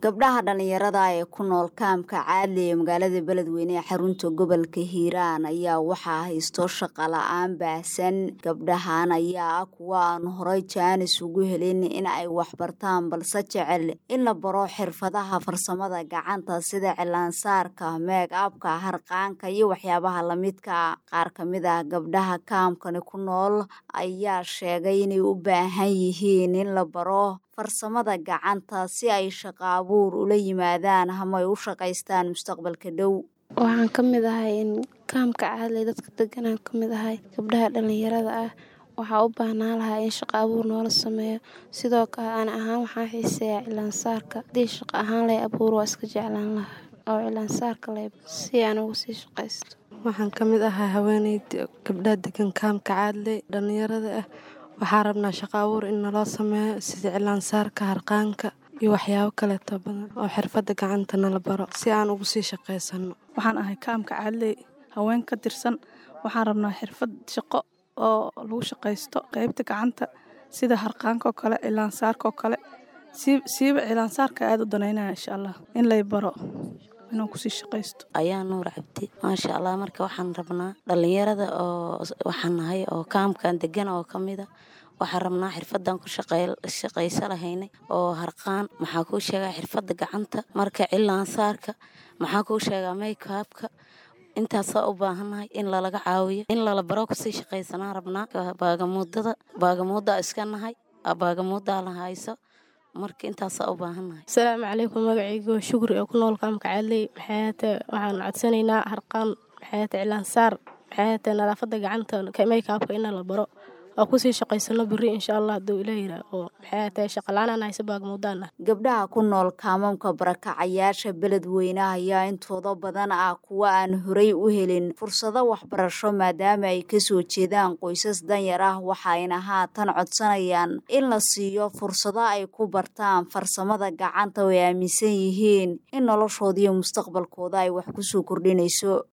gabdhaha dhallinyarada ee ku nool kaamka caadli ee magaalada beledweyne ee xarunta gobolka hiiraan ayaa waxaa haysto shaqa la-aan baahsan gabdhahan ayaa ah kuwa aan horay jaanis ugu helin in ay waxbartaan balse jecel in la baro xirfadaha farsamada gacanta sida cilaansaarka meeg abka harqaanka iyo waxyaabaha lamidka qaar ka mid ah gabdhaha kaamkani ku nool ayaa sheegay inay u baahan yihiin in la baro farsamada gacanta si ay shaqo abuur ula yimaadaan ama ay u shaqaystaan mustaqbalka dhow waxaan ka mid ahay in kaamka caadley dadka deganaan ka mid ahay gabdhaha dhallinyarada ah waxaa u baahnaa lahaa in shaqo abuur noola sameeyo sidoo kale aan ahaan waxaan xiiseeyaa cilaansaarka haddii shaqo ahaan lay abuur waa iska jeclaan lahaa oo cilaansaarka lay si aan ugu sii shaqaysto waxaan ka mid ahaa haweeneyda gabdhaha degan kaamka caadley dhallinyarada ah waxaa rabnaa shaqo abuur in naloo sameeyo sida cilaansaarka harqaanka iyo waxyaabo kaleeto badan oo xirfadda gacanta nala baro si aan ugu sii shaqaysano waxaan ahay kaamka caadley haween ka tirsan waxaan rabnaa xirfad shaqo oo lagu shaqaysto qeybta gacanta sida harqaankaoo kale cilaansaarkaoo kale siiba cilaansaarka aada u danaynaya insha allah in lay baro inaan kusii shaqaysto ayaa nuur cabdi maasha allah marka waxaan rabnaa dhallinyarada oo waxaan nahay oo kaamkan degan oo ka mida waxaan rabnaa xirfadan ku shaqaysa lahaynay oo harqaan maxaa kuu sheegaa xirfadda gacanta marka cilaansaarka maxaa kuu sheegaa maykaabka intaasaa u baahannahay in lalaga caawiyo in lala baro kusii shaqaysanaan rabnaa baagamuudada baagamuuddaa iska nahay baagamuuddaa la hayso marka intaasaa u baahannahay asalaamu calaykum magacaygo shukri oo ku nool kaamka caadley maxaayate waxaan codsanaynaa harqaan maxaayate cilaansaar maxaayate nadaafadda gacanta maykaabka ina la baro waa kusii shaqaysano beri insha allah haduu ila yiraa oo maxaayate shaqalaanaan hayse baagmuudaana gabdhaha ku nool kaamamka barakacayaasha beledweyne ayaa intooda badan ah kuwa aan horey u helin fursado waxbarasho maadaama ay kasoo jeedaan qoysas danyar ah waxayna haatan codsanayaan in la siiyo fursado ay ku bartaan farsamada gacanta oo ay aaminsan yihiin in noloshoodiiyo mustaqbalkooda ay wax kusoo kordhinayso